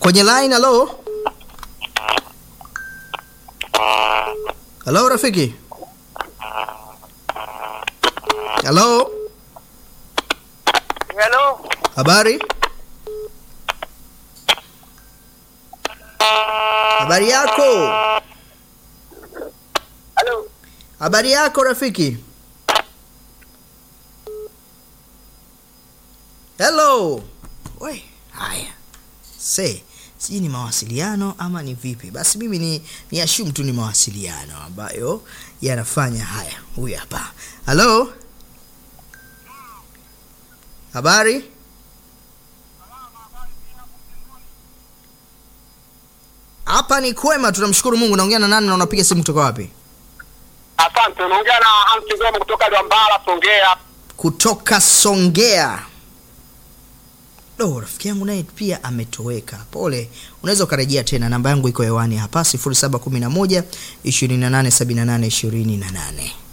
kwenye line. Halo, halo rafiki, halo, Hello. habari, habari yako, Hello. habari yako rafiki. Hello. We, haya. Se, sijui ni mawasiliano ama ni vipi? Basi mimi ni ni assume tu ni mawasiliano ambayo yanafanya haya. Huyu hapa. Hello. Habari? Hapa ni kwema, tunamshukuru Mungu. Naongea na nani na unapiga simu kutoka wapi? Asante, unaongea na Hamsi Ngoma kutoka Lwambala, Songea. Kutoka Songea. Do, rafiki yangu naye pia ametoweka. Pole, unaweza ukarejea tena. Namba yangu iko hewani hapa 0711 2878 28.